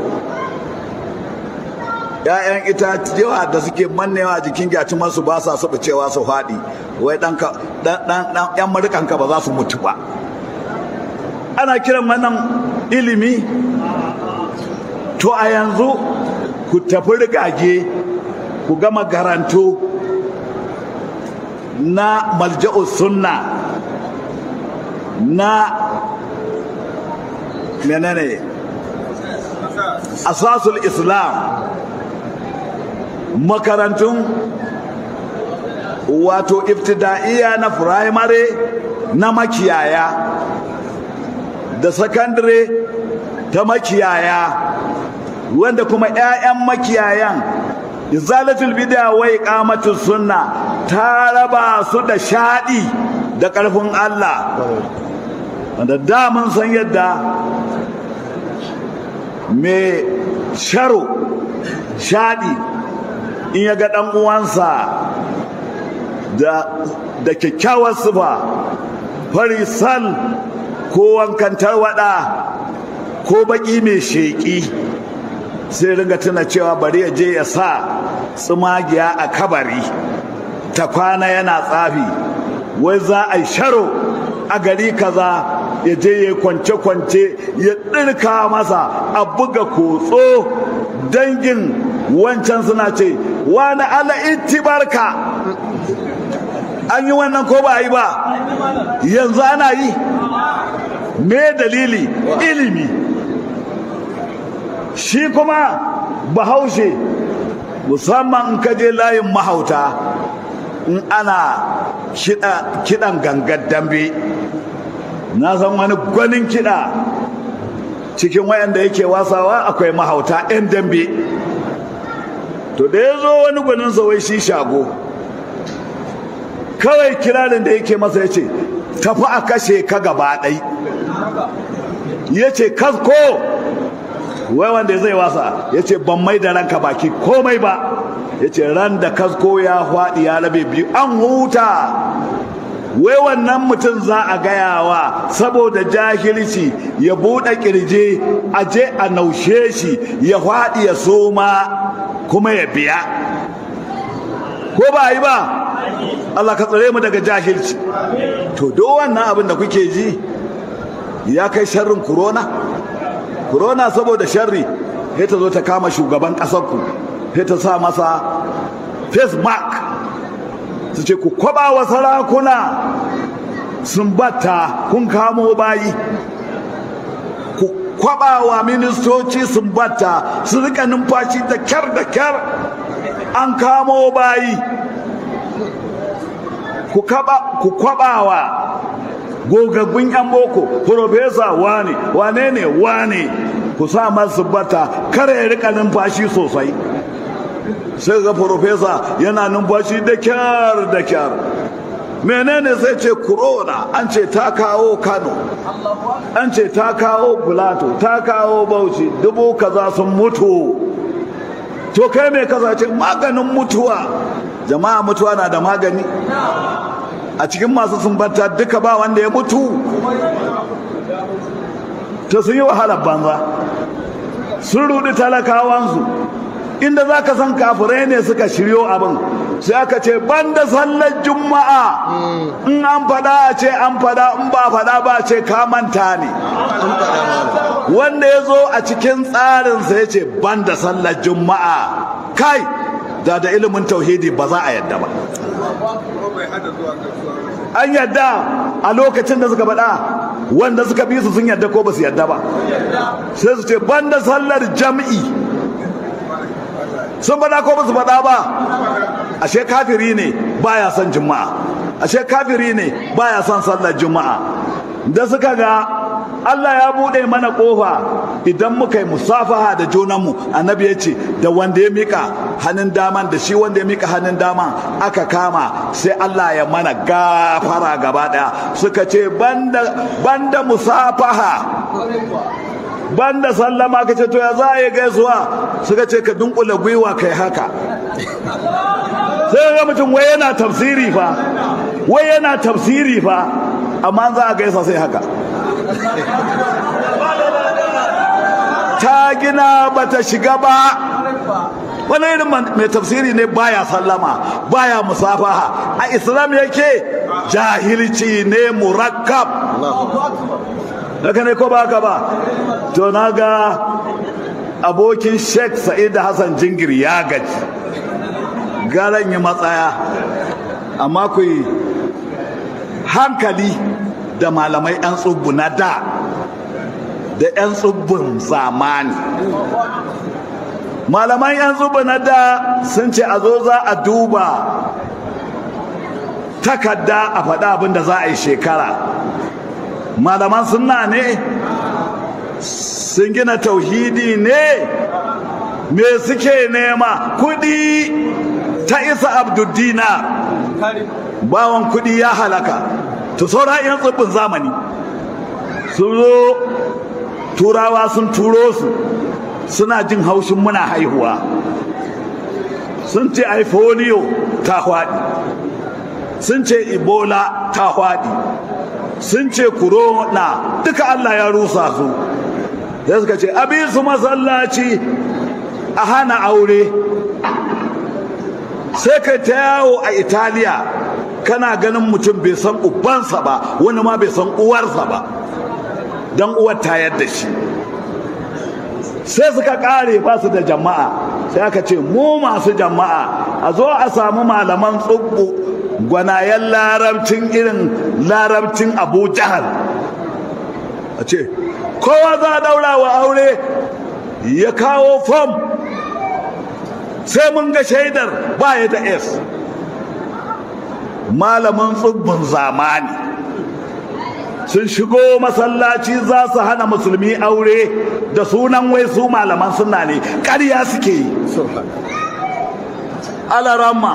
‘ya'yan itatuwa da suke mannewa jikin gyatumarsu ba sa saba cewa su faɗi wai ɗan ‘yan marikanka ba za su mutu ba ana kiran wannan ilimi to a yanzu ku tafi rigage ku gama garanto na malja'u sunna na menene asasul islam makarantun wato ibtida'iya na firamare na makiyaya da sakandare ta makiyaya wanda kuma 'ya'yan makiyayan izalatul bid'a wa iqamatus sunna ta raba su da shaɗi da ƙarfin Allah wanda da mun san yadda mai sharo shaɗi in ya ga ɗan uwansa da da kyakkyawar sifa fari sal ko wankan tarwaɗa ko baƙi mai sheƙi sai ringa tuna cewa bari ya je ya sa tsumagiya a kabari ta kwana yana tsafi wai za a yi sharo a gari kaza ya je ya kwance-kwance ya ɗirka masa a buga kotso dangin wancan suna ce wani ala barka an yi wannan ko ba a yi ba yanzu ana yi me dalili ilimi shi kuma bahaushe musamman in ka je layin mahauta in ana kiɗan gangar dambe na san wani gwanin kiɗa cikin wayanda yake wasawa akwai mahauta 'yan dambe to da ya zo wani gwanin wai shi shago kawai kirarin da yake masa ya ce tafi a kashe ka gaba ɗai ya ce kasko wai wanda zai wasa ya ce ban mai da ranka baki komai ba ya ce ran da kasko ya faɗi ya rabe biyu an huta wai wannan mutum za a gayawa saboda jahilci ya buɗe ƙirje a je a naushe shi ya faɗi ya soma kuma ya biya ko ba yi ba Allah ka tsare mu daga jahilci to do wannan abin da kuke ji ya kai sharrin corona corona saboda sharri sai ta zo ta kama shugaban ƙasarku sai ta sa masa face mark su ce ku kwaba wa sarakuna sun batta kun kamo bayi ku kwaba wa ministoci sun batta su rika numfashi da kyar da kyar an kamo bayi ku kwaba wa gogaggun 'yan boko profesa wane wane ne wane ku sa masu bata kare ya rika numfashi sosai sai ga profesa yana numfashi da kyar da kyar menene sai ce corona an ce ta kawo kano an ce ta kawo plato ta kawo bauchi dubu kaza sun mutu to kai mai kaza ce maganin mutuwa jama'a mutuwa na da magani a cikin masu sumbanta duka ba wanda ya mutu ta sun yi wahalar banza sun rudi talakawansu inda za ka san kafirai ne suka shiryo abin sai aka ce banda sallar juma'a in an fada a ce an fada in ba fada ba ce ka manta ne wanda ya zo a cikin tsarinsa ya ce banda sallar juma'a kai da da ilimin tauhidi ba za a yadda ba an yadda a lokacin da suka faɗa wanda suka bi su sun yadda ko ba su yadda ba sai su ce banda sallar jam'i sun faɗa ko ba su faɗa ba ashe kafiri ne baya son juma'a ashe kafiri ne baya son sallar juma'a da suka ga Allah ya buɗe mana ƙofa idan muka yi musafaha da junanmu annabi ya ce da wanda ya mika hannun daman da shi wanda ya mika hannun daman aka kama sai Allah ya mana gafara gaba ɗaya suka ce banda, banda musafaha banda sallama ka ce to ya za a yi gaisuwa suka ce ka dunkula gwiwa kai haka sai ga mutum wai yana tafsiri fa wai yana tafsiri fa amma za a gaisa sai haka ta gina bata shiga ba wani irin mai tafsiri ne baya sallama baya musafaha a islam yake jahilci ne murakkab haka ne ko ba haka ba to na ga abokin sheikh sa'id hassan jingir ya gaji garan yi matsaya amma ku yi hankali da malamai 'yan tsubbu na da da 'yan tsubbun zamani malaman 'yan tsubbu na da sun ce a zo za a duba takarda a faɗa abin da za a yi shekara malaman sunna ne sun gina tauhidi ne me suke nema kudi ta isa abduddina bawan kudi ya halaka to saura yan tsibbin zamani sun zo turawa sun turo su suna jin haushin muna haihuwa sun ce aifolio ta hwaɗi sun ce ebola ta hwaɗi sun ce corona duka allah ya rusa su sai suka ce abin su masallaci a hana aure sai ka ta yawo a italiya kana ganin mutum bai san ubansa ba wani ma bai san uwarsa ba don uwar tayar da shi sai suka kare ba su da jama'a sai aka ce mu masu jama'a a zo a samu malaman tsubbu gwanayen larabcin irin larabcin abu jahal a ce kowa za a daura wa aure ya kawo fom sai mun ga shaidar baya da s malamin tsubbin zamani sun shigo masallaci za su hana musulmi aure da sunan wai su malaman suna ne ƙarya suke yi alaramma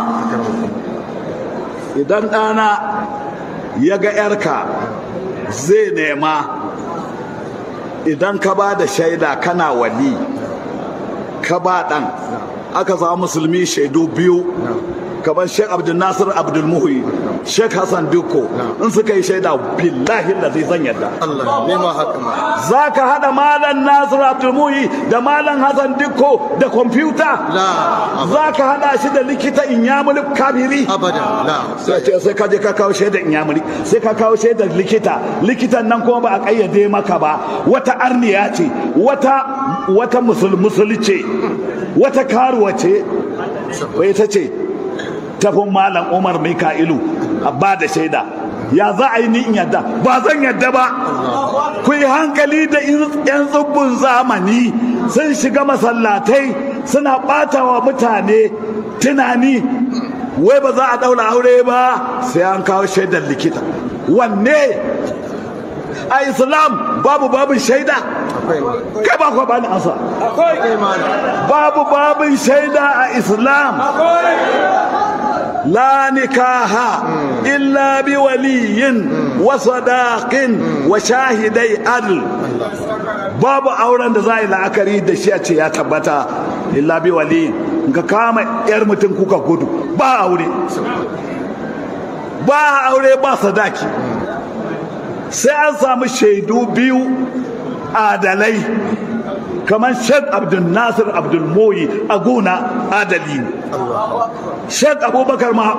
idan ɗana ya ga 'yarka zai nema idan ka ba da shaida kana wali ka ba ɗan aka samu musulmi shaidu biyu kamar sheikh abdul nasir abdul muhi sheikh hassan dukko in suka yi shaida billahi da zai zan yadda Allah ne ma haka ma za ka haɗa malam nasir abdul muhi da malam hassan dukko da kwamfuta la za ka haɗa shi da likita inyamuli kabiri abada la sai ce sai ka je ka kawo shaidar inyamuri sai ka kawo shaidar likita likitan nan kuma ba a kayyade maka ba wata arniya ce wata wata musul musul ce wata karuwa ce bai ta ce tafin malam umar mika'ilu a ba da shaida ya za a yi ni in yadda ba zan yadda ba ku yi hankali da yan tsubbun zamani sun shiga masallatai suna ɓata wa mutane tunani wai ba za a ɗaura aure ba sai an kawo shaidar likita wanne a islam babu babin shaida akwai ma kai ba kwa bani ansa akwai ma babu babin shaida a islam la nikaha illa bi waliyin wa sadaqin wa shahidai adl babu auren da za a yi la'akari da shi a ce ya tabbata illa bi waliyin ka kama yar mutum kuka gudu ba aure ba aure ba sadaki sai an samu shaidu biyu adalai kamar sheikh abdul nasir abdul moyi a gona adali ne sheikh abubakar ma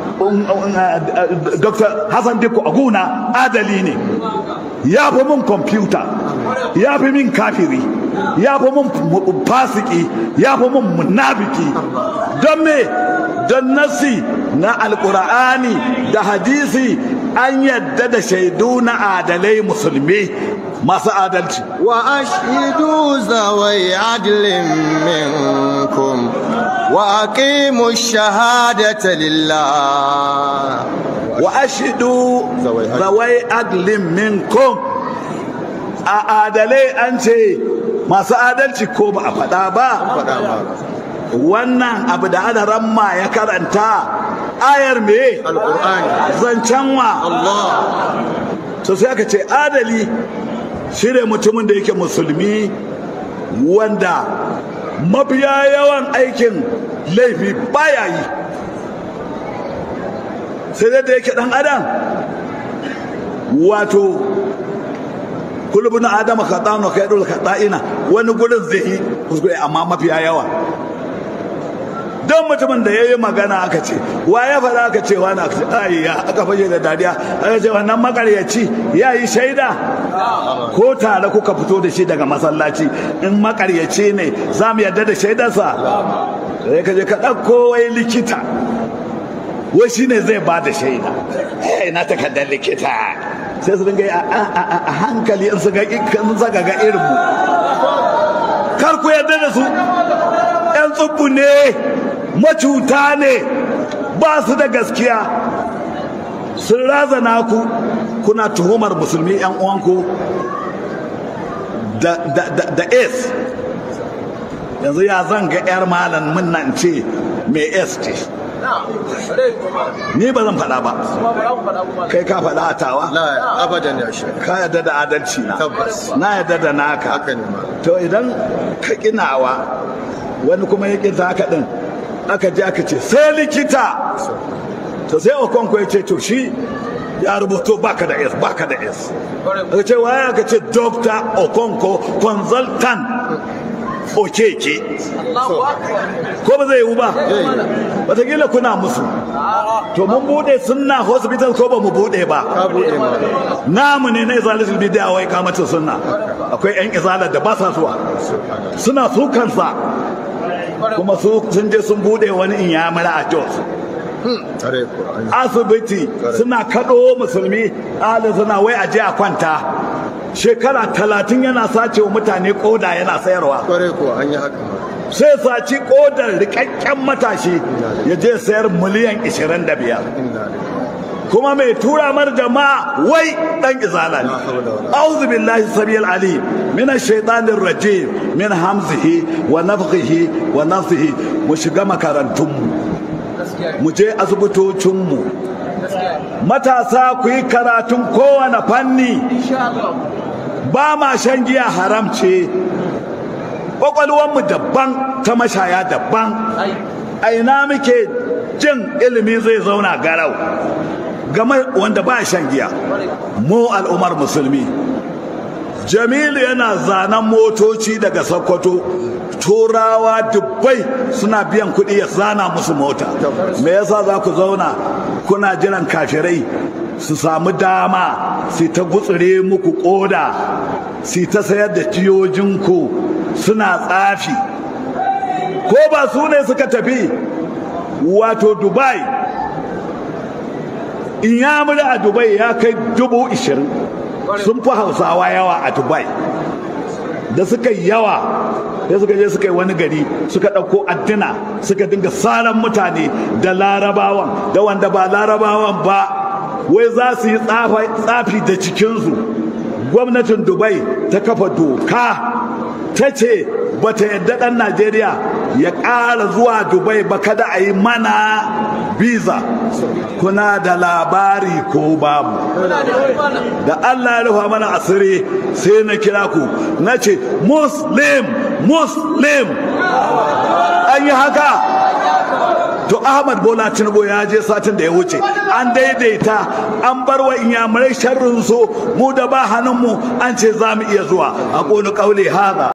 dr hassan dikko a gona adali ne ya fi min kwamfuta ya fi min kafiri ya fi min fasiki ya fi min munafiki don me don nasi na alkur'ani da hadisi an yadda da shaidu na adalai musulmi masu adalci وأشهدوا ذوي عدل منكم وأقيموا الشهادة لله wa ashidu Zawai adl. zawai adlin minkum a adalai an ce masu adalci ko ba a faɗa ba faɗa ma wannan abu da adaramma ya karanta ayar me alƙur'ani zancen wa Allah to sai aka ce adali shi ne mutumin da yake musulmi wanda mafiya yawan aikin laifi baya yi sai dai da yake dan adam wato kulubun adama khata'un kai dole khata'ina wani gurin zai yi kuskure amma mafiya yawa don mutumin da ya yi magana aka ce wa ya faɗa aka ce wani aka ce ayya aka fashe da dariya aka ce wannan makaryaci ya yi shaida ko tare kuka fito da shi daga masallaci in makaryaci ne za mu yarda da shaidarsa sai ka je ka ɗauko wai likita wai shi ne zai ba da shaida eh na takardar likita sai su dinga a hankali in su ga ga irin mu kar ku yarda da su yan tsubbu ne macuta ne ba su da gaskiya sun razana ku kuna tuhumar musulmi yan uwanku da da s yanzu ya zan ga yar malam mun nan ce mai s ce ni ba zan faɗa ba kai ka faɗa a tawa la abadan ya shi ka yarda da adalci na Tabbas. na yarda da naka haka ne ma to idan ka kinawa wani kuma ya ƙi haka ɗin aka je aka ce sai likita to sai okonko ya ce to shi ya rubuto baka da s baka da s aka ce waye aka ce dr okonko consultant okeke ko ba zai yiwu ba wataƙila kuna musu to mun bude sunna hospital ko ba mu bude ba ka bude ma namu ne na izalatul bid'a wai kamata sunna akwai yan izalar da ba sa zuwa suna su kansa kuma su sun je sun bude wani inyamura a Jos tare ko an asibiti suna kaɗo musulmi alin suna wai a je a kwanta shekara talatin yana sace wa mutane koda yana sayarwa kware ko an yi haka ma sai saci kodar rikakken matashi ya je sayar miliyan 25 inna lillahi kuma mai tura mar jama'a wai dan izala ne a'udhu billahi samiyal alim min ash-shaytanir rajim min hamzihi wa nafthihi wa nafthihi mu shiga makarantun mu mu je asibitocin mu matasa ku yi karatun kowane fanni ba ma shan giya haram ce mu daban ta mashaya daban a ina muke jin ilimi zai zauna garau game wanda ba shan giya mu al'ummar musulmi jamilu yana zanen motoci daga sokoto turawa dubbai suna biyan kuɗi ya zana musu mota me yasa za ku zauna kuna jiran kafirai su samu dama su ta gutsure muku koda su ta sayar da tiyojinku suna tsafi ko ba su ne suka tafi wato dubai in ya a dubai ya kai dubu ishirin sun fi hausawa yawa a dubai da suka yi yawa sai suka je suka yi wani gari suka ɗauko addina suka dinga saran mutane da larabawan da wanda ba larabawan ba wai za su yi tsafi da cikinsu gwamnatin dubai ta kafa doka ta ce ba ta yadda ɗan najeriya ya ƙara zuwa dubai ba kada a yi mana biza kuna da labari ko babu da allah ya rufa mana asiri sai na kira ku na ce muslim muslim an yi haka to ahmad bola tinubu ya je satin da ya wuce an daidaita an bar wa inyamurai sharrin su mu da ba hannunmu an ce za mu iya zuwa a ƙoni ƙaule haza